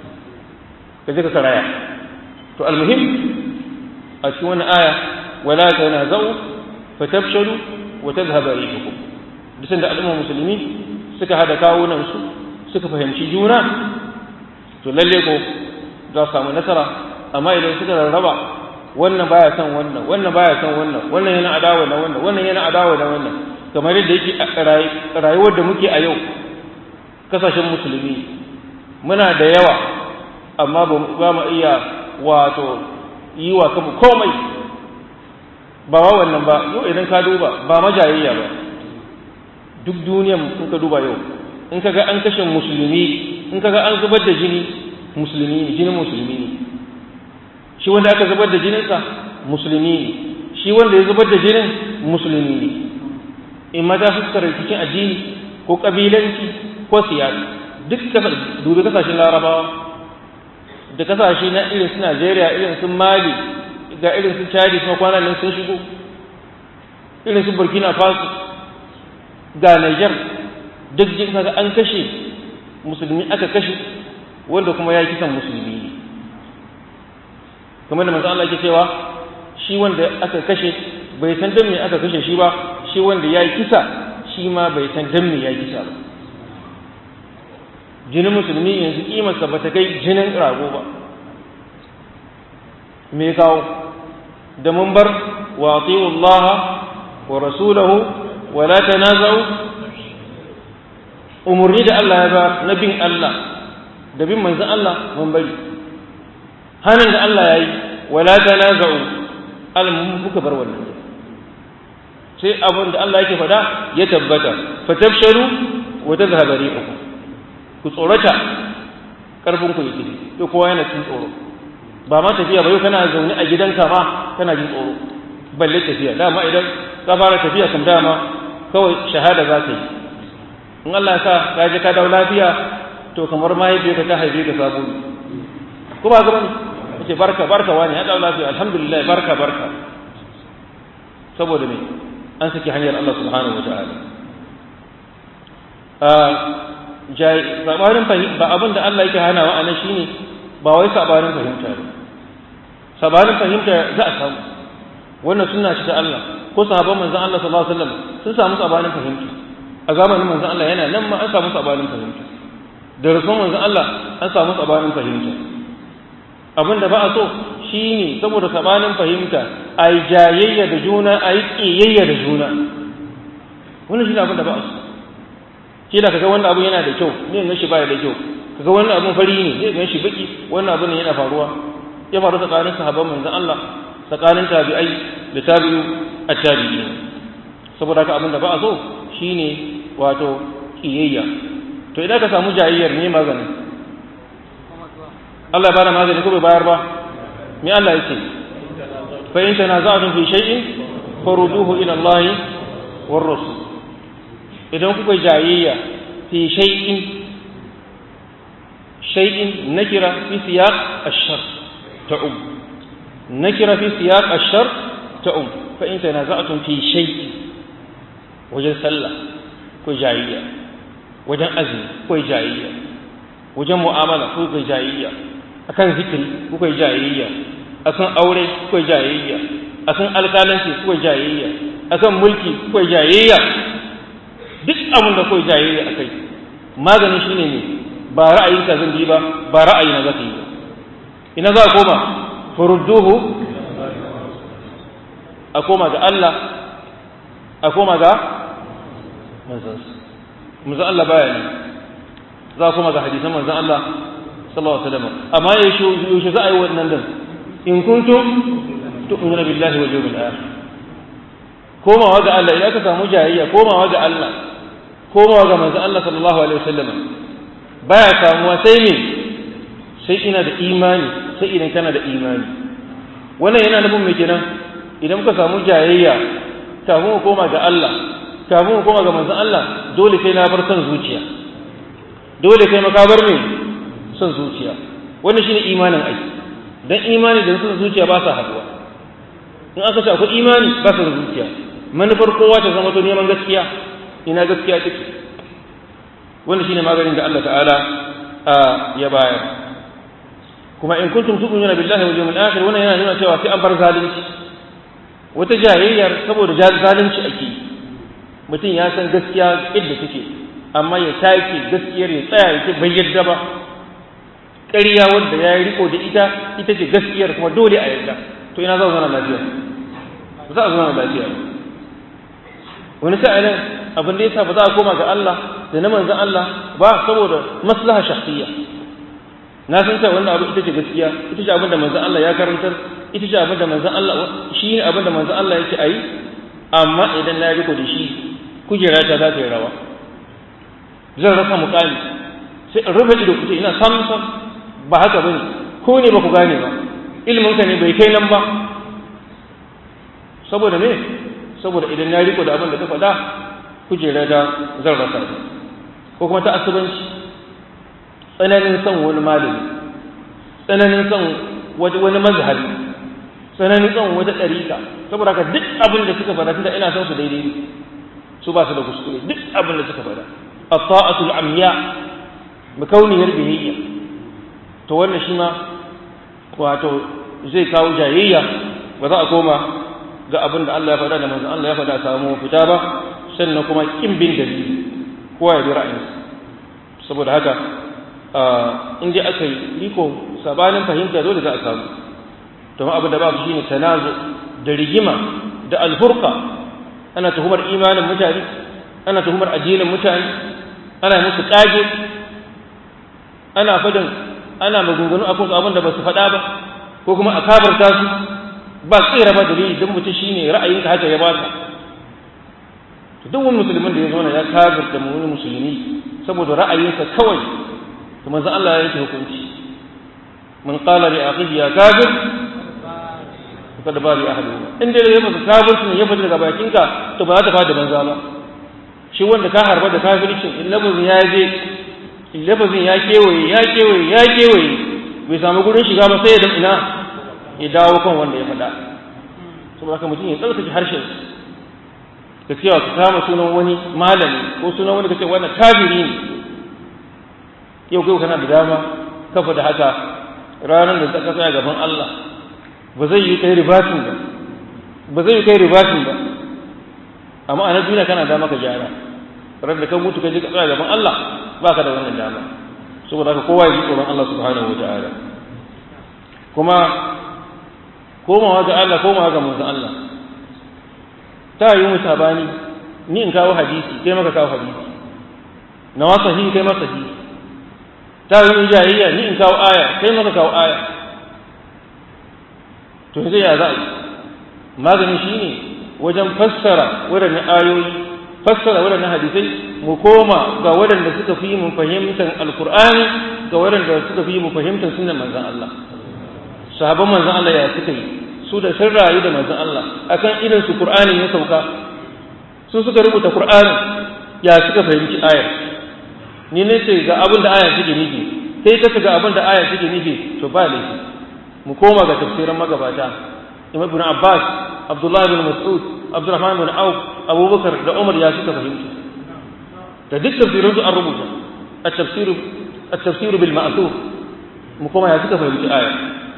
ka je ka karaya to almuhim a cikin wannan aya wala tanazau fatafshalu wa tadhhaba rihukum duk da al'umma musulmi suka hada kawunan su suka fahimci juna to lalle ko za su samu nasara amma idan suka rarraba wannan baya son wannan wannan baya son wannan wannan yana adawa da wannan wannan yana adawa da wannan kamar yadda yake a rayuwar da muke a yau kasashen musulmi muna da yawa amma ba mu iya wato yi wa kanmu komai ba wa wannan ba yau idan ka duba ba majayayya ba duk duniyan in ka duba yau in ka ga an kashe musulmi in ka ga an zubar da jini musulmi ne jinin musulmi ne shi wanda aka zubar da jininsa musulmi ne shi wanda ya zubar da jinin musulmi ne in ma ta fuskar rikicin addini ko kabilanci ko siyasa duk dubi kasashen larabawa da kasashe na irin su najeriya irin su mali ga irin su chadi kuma kwanan nan sun shigo irin su burkina faso ga niger duk jin kaga an kashe musulmi aka kashe wanda kuma ya yi kisan musulmi ne kamar da manzo Allah yake cewa shi wanda aka kashe bai san dan me aka kashe shi ba shi wanda ya yi kisa shi ma bai san dan me ya yi kisa ba jinin musulmi yanzu kimarsa ba ta kai jinin rago ba me kawo da mun bar wa Allah wa rasulahu wa la tanaza'u umurni da Allah ya ba na bin Allah da bin manzon Allah mun bari hanin da Allah ya yi wa la tanaza'u alamun kuka bar wannan sai abin da Allah yake faɗa ya tabbata fatafshalu wa tadhhabu rihukum ku tsorata karfin ku yake to kowa yana cikin tsoro ba ma tafiya ba yau kana zaune a gidanka ma kana jin tsoro balle tafiya dama idan ka fara tafiya kam dama kawai shahada za ka yi in Allah ya sa ka je ka dawo lafiya to kamar mahaifiyarka ta haife ka sabo ne ko ba gaba ne kace barka barka wani ya dawo lafiya alhamdulillah barka barka saboda me an saki hanyar Allah subhanahu wataala a sabanin fahimta ba abin da Allah yake hanawa a nan shine ba wai sabanin fahimta ba sabanin fahimta za a samu wannan sunna ce ta Allah ko sahabban manzon Allah sallallahu alaihi wasallam sun samu sabanin fahimta a zamanin manzon Allah yana nan ma an samu sabanin fahimta da rasul manzon Allah an samu sabanin fahimta abin da ba a so shine saboda sabanin fahimta ai jayayya da juna ai kiyayya da juna wannan shine abin da ba a so shi da kaga wannan abu yana da kyau ne ga shi baya da kyau kaga wannan abun fari ne ne ga shi baki wannan abun ne yana faruwa ya faru tsakanin sahabban manzon Allah tsakanin tabi'ai da tabi'u at-tabi'in saboda haka abin da ba a so shine wato kiyayya to idan ka samu jayayyar ne magani Allah ya bada magani ko bai bayar ba me Allah yake fa in tanaza'tum fi shay'in faruduhu ila Allah war rasul idan kuka jayayya fi shay'in shay'in nakira fi siyaq ash-shar ta'um nakira fi siyaq ash-shar ta'um fa in tanaza'tum fi shay'in wajen sallah ko jayayya wajen azumi ko jayayya wajen mu'amala ko jayayya akan zikiri ko jayayya akan aure ko jayayya akan alƙalanci ko jayayya akan mulki ko jayayya duk abin da kawai jayayya a kai maganin shi ne ba ra'ayinka zan bi ba ba ra'ayina za ka yi ba ina za a koma furudduhu a koma ga Allah a koma ga manzansu manzan Allah baya ne za a koma ga hadisan manzan Allah sallallahu alaihi wasallam amma yaushe za a yi wannan din in kuntum tu'minuna billahi wal yawmil akhir komawa ga Allah idan ka samu jayayya komawa ga Allah komawa ga manzon Allah sallallahu alaihi wasallam baya samuwa sai me sai ina da imani sai idan kana da imani wannan yana nufin me kenan idan muka samu jayayya kafin mu koma ga Allah kafin mu koma ga manzon Allah dole sai na bar son zuciya dole kai makabar me son zuciya wannan shine imanin ai dan imani da son zuciya ba sa haduwa in aka ce akwai imani ba son zuciya manufar kowa ta zama to neman gaskiya ina gaskiya take wanda shine maganin da Allah ta'ala ya bayar kuma in kuntum tu'minuna billahi wal yawmil akhir wannan yana nuna cewa sai an bar zalunci wata jayayyar saboda zalunci ake mutum ya san gaskiya idda take amma ya take gaskiyar ya tsaya ya ce bai yadda ba ƙarya wanda ya yi riko da ita ita ce gaskiyar kuma dole a yarda to ina za a zauna lafiya za a zauna lafiya wani sa'ilin abin da yasa ba za a koma ga Allah da na manzon Allah ba saboda maslaha shakhsiyya na san cewa wannan abu ita ce gaskiya ita ce abin da manzon Allah ya karantar ita ce abin da manzon Allah shi ne abin da manzon Allah yake ayi amma idan na riko da shi kujera ta za ta yi rawa zan rasa mukami sai in rufe ido kuce ina sam sam ba haka bane ko ne ba ku gane ba ilmin ka ne bai kai nan ba saboda me saboda idan na riko da abin da ka faɗa kujera da zan rasa ta ko kuma ta asubanci tsananin son wani malami tsananin son wani mazhabi tsananin son wata ɗarika saboda haka duk abin da suka faɗa tunda ina son su daidai su ba su da kuskure duk abin da suka faɗa at-ta'atul amya makauniyar biyayya to wannan shi ma wato zai kawo jayayya ba za a koma ga abin da Allah ya faɗa da manzon Allah ya faɗa samu fita ba sannan kuma kin bin dalili kowa ya bi ra'ayinsa saboda haka in dai aka yi riko sabanin fahimta dole za a samu to abin da babu shine tanazu da rigima da alfurqa ana tuhumar imanin mutane ana tuhumar addinin mutane ana musu kage ana fadin ana magungunu akan abin da ba su faɗa ba ko kuma a kabarta su ba tsira ba dalili don mutum shine ra'ayinka haka ya baka duk wani musulmin da ya zo ya kafirta wani musulmi saboda ra'ayinsa kawai to manzo Allah ya yanke hukunci man qala li akhihi ya kafir kada ba li ahli in dai ya maka kafirci ne ya fita daga bakinka to ba za ta fada banza ba shi wanda ka harba da kafircin in lafazin ya je in lafazin ya kewaye ya kewaye ya kewaye bai samu gurin shiga ba sai ya ina ya dawo kan wanda ya faɗa saboda haka mutum ya tsarkake harshen ka cewa ka kama sunan wani malami ko sunan wani ka ce wannan kafiri ne yau kai kana da dama kafa da haka ranar da ka tsaya gaban Allah ba zai yi kai ribatin ba ba zai yi kai ribatin ba amma a na duniya kana dama ka gyara ran da kan mutu ka je ka tsaya gaban Allah ba ka da wannan dama saboda haka kowa ya ji tsoron Allah subhanahu wa ta'ala kuma komawa ga Allah komawa ga manzon Allah ta yi mu sabani ni in kawo hadisi kai maka kawo hadisi na wa sahihi kai maka sahihi ta yi jahiliya ni in kawo aya kai maka kawo aya to sai ya za a yi magani shine wajen fassara waɗannan ayoyi fassara waɗannan hadisai mu koma ga waɗanda suka fi mu fahimtar alkur'ani ga waɗanda suka fi mu fahimtar sunan manzon Allah sahabban manzon Allah ya suka yi su da sun rayu da manzon Allah akan irin su Qur'ani ya sauka su suka rubuta Qur'ani ya suka fahimci ayar ni ne ce ga abin da ayar take nufi kai ka ga abin da ayar take nufi to ba laifi mu koma ga tafsirin magabata Imam Ibn Abbas Abdullah ibn Mas'ud Abdurrahman ibn Auf Abubakar da Umar ya suka fahimci da duk tafsirin su an rubuta at-tafsir at-tafsir bil ma'thur mu koma ya suka fahimci ayar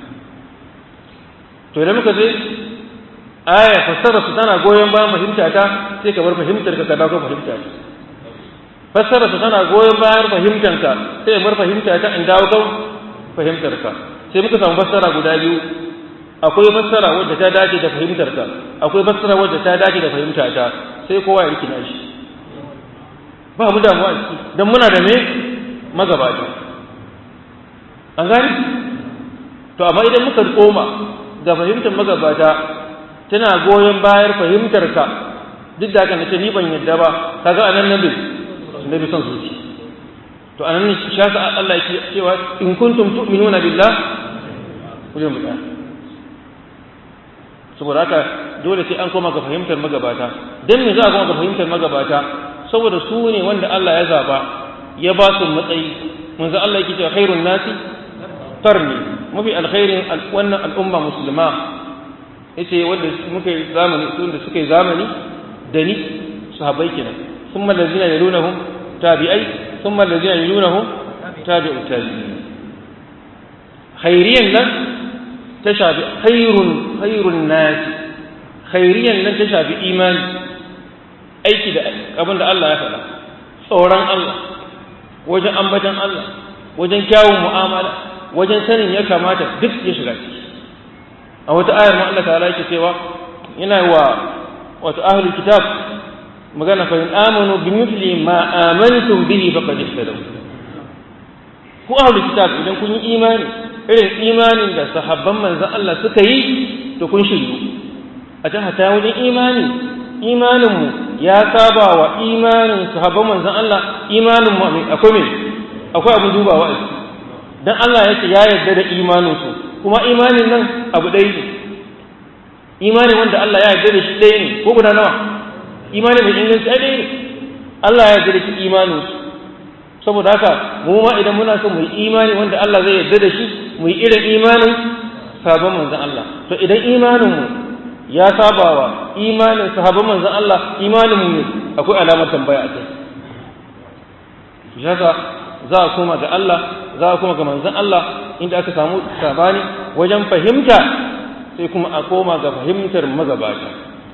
to idan muka je aya fassara su tana goyon bayan fahimta ta sai ka bar fahimtar ka ka dawo fahimta ta fassara su tana goyon bayan fahimtar ka sai ka bar fahimta ta in dawo kan fahimtar ka sai muka samu fassara guda biyu akwai fassara wadda ta dace da fahimtar ka akwai fassara wadda ta dace da fahimta ta sai kowa ya rikina shi ba mu damuwa ciki dan muna da me magabata an gani to amma idan muka koma ga fahimtar magabata tana goyon bayar fahimtar ka duk da haka na ce ni ban yadda ba kaga anan nabi nabi son zuci to anan ne shi yasa Allah yake cewa in kuntum tu'minuna billah ku je mu da saboda haka dole sai an koma ga fahimtar magabata dan me za a koma ga fahimtar magabata saboda su ne wanda Allah ya zaba ya ba su matsayi manzo Allah yake cewa khairun nasi qarni mafi alkhairin wannan al'umma musulma yace wanda muka yi zamani wanda suka yi zamani da ni sahabbai kenan thumma allazina yalunahum tabi'ai thumma allazina yalunahum tabi'u tabi'in khairiyan nan ta shafi khairun khairun nas khairiyan nan ta shafi imani aiki da abin da Allah ya faɗa tsoron Allah wajen ambatan Allah wajen kyawun mu'amala wajen sanin ya kamata duk ya shiga ciki a wata ayar ma Allah ta'ala yake cewa yana wa wato ahlul kitab magana fa in amanu bi mithli ma amantum bihi faqad ihtadaw ku ahlul kitab idan kun yi imani irin imanin da sahabban manzon Allah suka yi to kun shiryu a ta hata wajen imani imanin mu ya saba wa imanin sahabban manzon Allah imanin mu akwai me akwai abin dubawa a ciki dan Allah ya ce ya yarda da imaninsu kuma imanin nan abu ɗaya ne imani wanda Allah ya yarda da shi ɗaya ne ko guda nawa imani mai inganci ai ɗaya ne Allah ya yarda da shi imaninsu saboda haka mu ma idan muna son mu yi imani wanda Allah zai yarda da shi mu yi irin imanin sabon manzon Allah to idan imanin mu ya sabawa imanin sahabban manzon Allah imanin mu ne akwai alamar tambaya a kai shi haka za a koma ga Allah za a kuma ga manzon Allah inda aka samu sabani wajen fahimta sai kuma a koma ga fahimtar magabata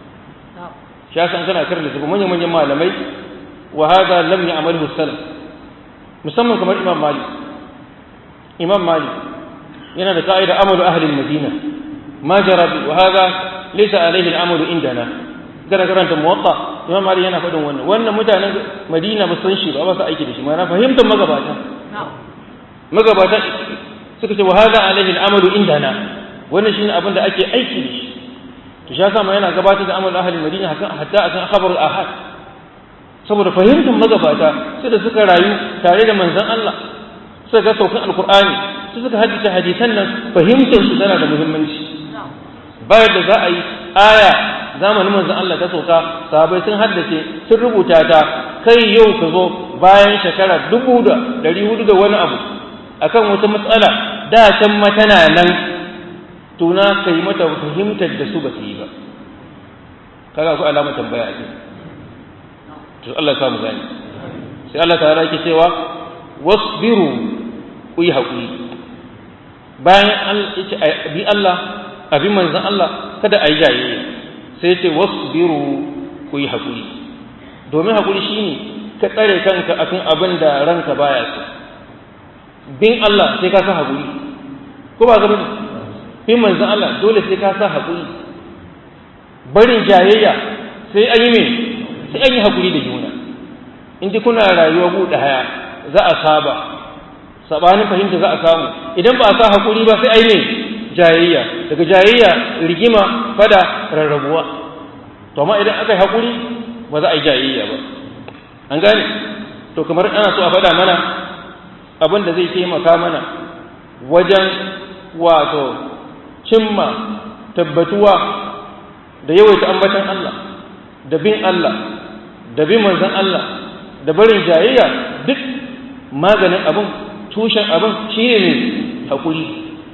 shi yasa kana karanta su manyan manyan malamai wa hadha lam ya'malhu salaf musamman kamar imam malik imam malik yana da ka'ida amalu ahli al-madina ma jara bi wa hadha laysa alayhi al-amalu indana gara karanta muwatta imam malik yana faɗin wannan wannan mutanen madina ba san shi ba ba su aiki da shi ma na fahimtar magabata magabata suka ce wa hadha alayhi al-amalu indana wannan shine abin da ake aiki da shi to shi yasa ma yana gabatar da amalu ahli al-madina hatta akan khabar al-ahad saboda fahimtar magabata sai da suka rayu tare da manzon Allah suka ga saukan alkur'ani su suka haddace hadisan nan fahimtar su tana da muhimmanci bayan da za a yi aya zamanin manzon Allah ta sauka sahabbai sun haddace sun rubuta ta kai yau ka zo bayan shekara dubu da dari hudu da wani abu akan wata matsala da can ma tana nan tuna kai mata fahimtar da su ba su yi ba kaga ku alamar tambaya a to Allah samu gani sai Allah ta yake cewa wasbiru ku yi haƙuri bayan bi Allah abi manzan Allah kada a yi jayayya sai ce wasbiru ku yi haƙuri domin haƙuri shine ka tsare kanka akan abin da ranka baya so bin Allah sai ka sa haƙuri ko ba gaba bin manzan Allah dole sai ka sa haƙuri barin jayayya sai an yi mai sai an yi haƙuri da juna in ji kuna rayuwa buɗe haya za a saba sabanin fahimta za a samu idan ba a sa haƙuri ba sai ai ne jayayya daga jayayya rigima fada rarrabuwa to amma idan aka yi haƙuri ba za a yi jayayya ba an gane to kamar ana so a faɗa mana abin da zai taimaka mana wajen wato cimma tabbatuwa da yawaita ambatan Allah da bin Allah da bin manzon Allah da barin jayayya duk maganin abin tushen abin shi ne haƙuri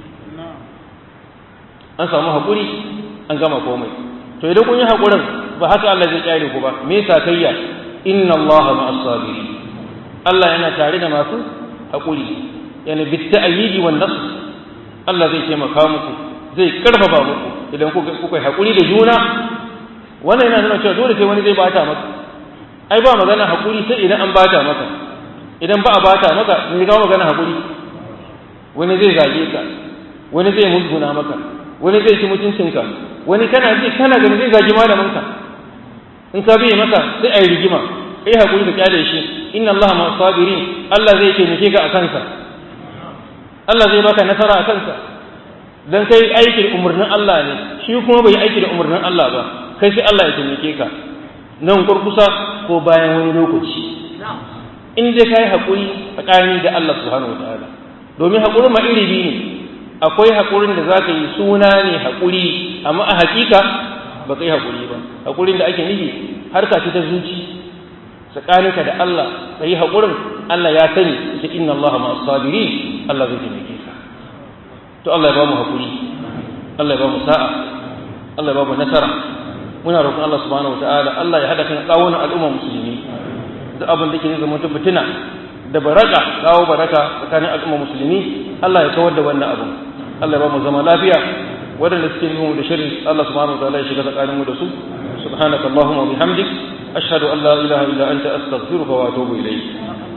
an samu haƙuri an gama komai to idan kun yi haƙurin ba haka Allah zai kyale ku ba me sakayya inna Allah ma'as sabirin Allah yana tare da masu haƙuri yana bit ta'yidi wan nasr Allah zai taimaka muku zai karfafa muku idan kuka yi haƙuri da juna wannan yana nuna cewa dole sai wani zai bata maka ai ba magana haƙuri sai idan an bata maka idan ba a bata maka me ga magana haƙuri wani zai zage ka wani zai musguna maka wani zai ci mutuncinka wani kana ji kana gani zai zagi malaminka in ka biye maka sai ayi rigima kai haƙuri ka kyale shi inna Allah ma sabirin Allah zai taimake ka a kansa Allah zai baka nasara a kansa dan kai aikin umarnin Allah ne shi kuma bai aiki da umarnin Allah ba kai sai Allah ya taimake ka nan kurkusa ko bayan wani lokaci in dai kai haƙuri tsakani da Allah subhanahu wataala domin haƙuri ma iri biyu ne akwai haƙurin da zaka yi suna ne haƙuri amma a haƙiƙa ba kai haƙuri ba haƙurin da ake nufi harka ce ta zuci tsakaninka da Allah ka yi haƙurin Allah ya sani ta inna Allah ma sabiri Allah zai taimake ka to Allah ya ba mu haƙuri Allah ya ba mu sa'a Allah ya ba mu nasara muna roƙon Allah subhanahu wataala Allah ya hada kan tsawon al'umma musulmi duk abin da ke zama ta fitina da baraka kawo baraka tsakanin al'umma musulmi Allah ya kawar da wannan abu Allah ya ba mu zama lafiya waɗanda suke yi da shirin Allah subhanahu wataala ya shiga tsakanin mu da su subhanaka allahumma wa bihamdik ashhadu an la ilaha illa anta astaghfiruka wa atubu ilayk